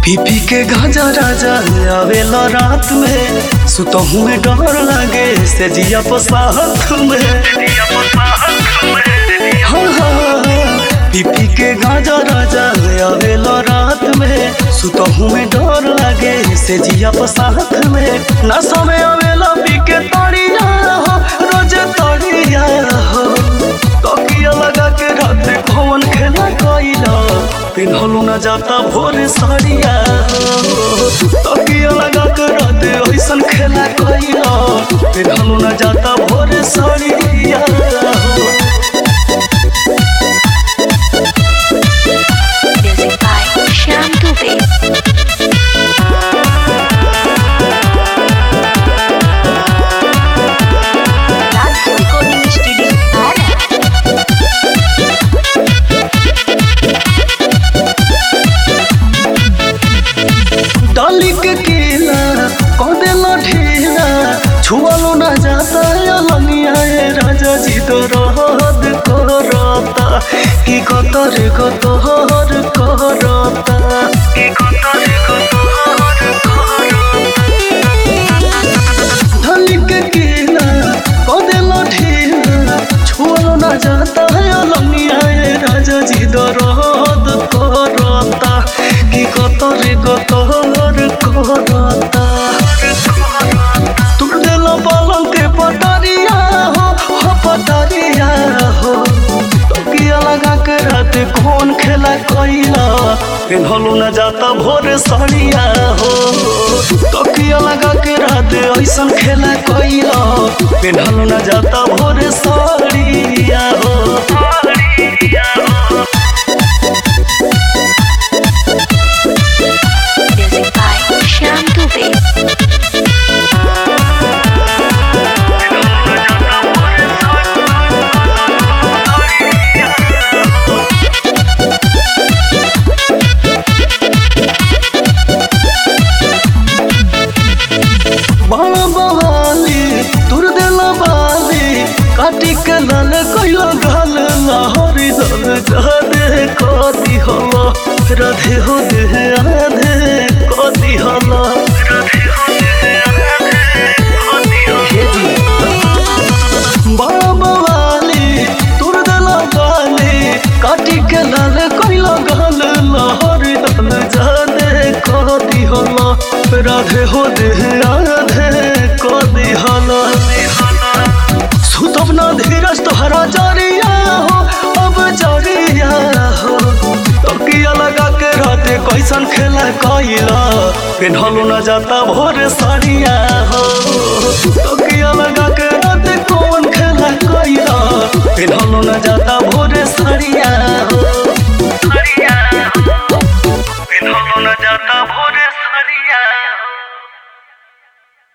पीपी के गाजा राजा आवेला रात में सुतहू में डर लागे से जिया पसाहत में हाँ हाँ पीपी के गाजा राजा आवेला रात में सुतहू में डर लागे से जिया पसाहत में नशा में आवेला पी के तड़िया हो रोज तड़िया हो तकिया लगा के रात भवन खेला कइला पिन्हलू न जाता भोर साड़िया हो तकिया लगा के रात ऐसन खेला कइला पिन्हलू न जाता भोर साड़िया हो Music by Shyam Dubey. That's recording studio. Ara. डाली के केला कदेला ढेला छुआलो न जाता लनिया ए राजा जी तो रहद करता की कतर कतहर करता की कतर कतहर डाली के केला कदेला ढेला छुआलो न जाता लनिया ए राजा जी तो रहद करता की कतर कतहर करता तुम दिलो पलंग के पटरिया हो हो पटरिया हो तकिया लगा के रात कौन खेला कइला पिन्हलू न जाता भोर सड़िया हो तकिया लगा के रात ऐसन खेला कइला पिन्हलू न जाता भोर सड़िया हो Music by Shyam Dubey. बड़ा बवाली तुर देला बाली काटी के लाल कइला गाल लहरी दल जादे कदी हला राधे हो दे आधे कदी हला बड़ा बवाली तुर देला बाली काटी के लाल कइला गाल लहरी दल जादे कदी हला राधे हो दे आधे कदी हला सुतब ना धीरज तोहरा जरिया हो अब जरिया हो तकिया लगा के राते कैसन खेला कइला पिन्हलू न जाता भोर साड़िया हो तकिया लगा के